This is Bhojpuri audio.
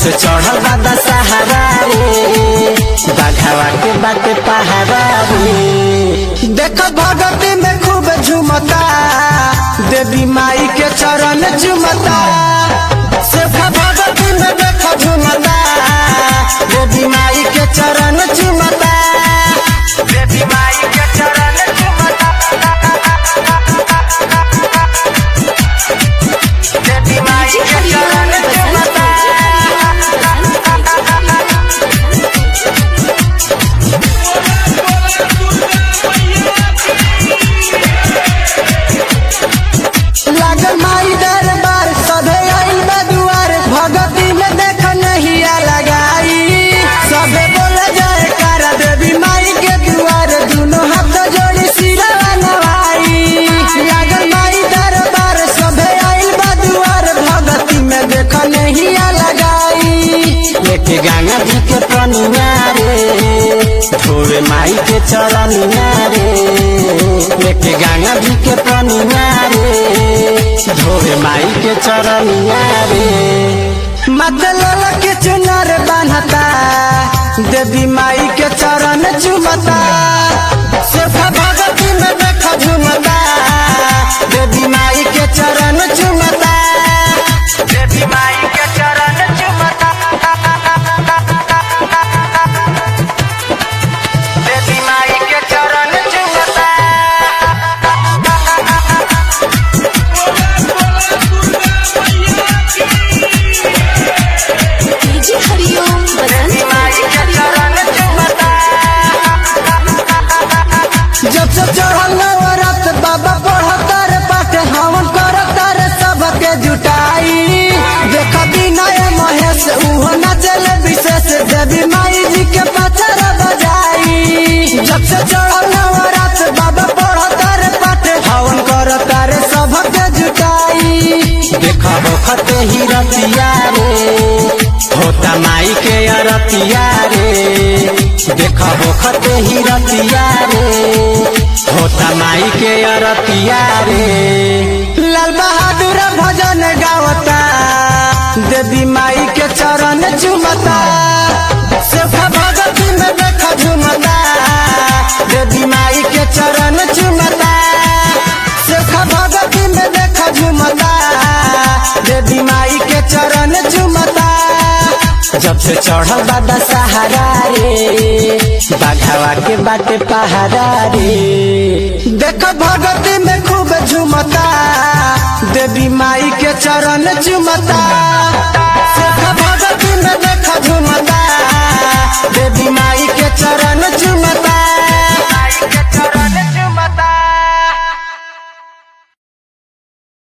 से चढ़ल बा दशहरा रे बाघावा के बाटे पहाड़ा रे देख भगती में खूब झुमता देवी माई के चरण झुमता सिर्फ भगती में देख झुमता देवी माई के चरण झुमता देवी माई के चरण झुमता देवी माई के चरण झुमता लागल माई दरबार सभे आइल बा दुआर भगती में देख नहिया लगाई सभे बोल जाए कारा देवी माई के दुआर दोनों हाथ जोड़ी सिरवा नवाई लागल माई दरबार सभे आइल बा दुआर भगती में देख नहिया लगाई लेके गंगा जी के पनिया रे धोवे माई के चरनिया रे लेके गंगा जी के पनिया रे धोवे माई के चरनिया रे मतलब के चुनर बान्हता देवी माई के चरण चुमता सिर्फ भगती में देख झुमता देवी माई के चरण चुमता देवी माई के चरण चुमता देवी माई के चरण चुमता डीजे हरिओम बसंत डीजे हरिओम जब से चढ़ल नवरात बाबा पढ़तर पाठ हवन करतर सबके जुटाई देख विनय महेश उहो नचल विशेष देवी माई जी के पचर बजाई जब से चढ़ल नवरात बाबा पढ़तर पाठ हवन करतर सबके जुटाई देख बखते ही रतिया रे होता माई के अरतिया रे देख बखते ही रतिया रे होता माई के अरतिया रे लाल बहादुर भजन गावता देवी माई के चरण चुमता सिर्फ भगती में देख झुमता देवी माई के चरण चुमता सिर्फ भगती में देख झुमता देवी माई के चरण झुमता जब से चढ़ल बा दशहरा रे बाघावा के बाटे पहाड़ा रे देख भगती में खूब झुमता देवी माई के चरण झुमता सिर्फ भगती में देख झुमता देवी माई के चरण झुमता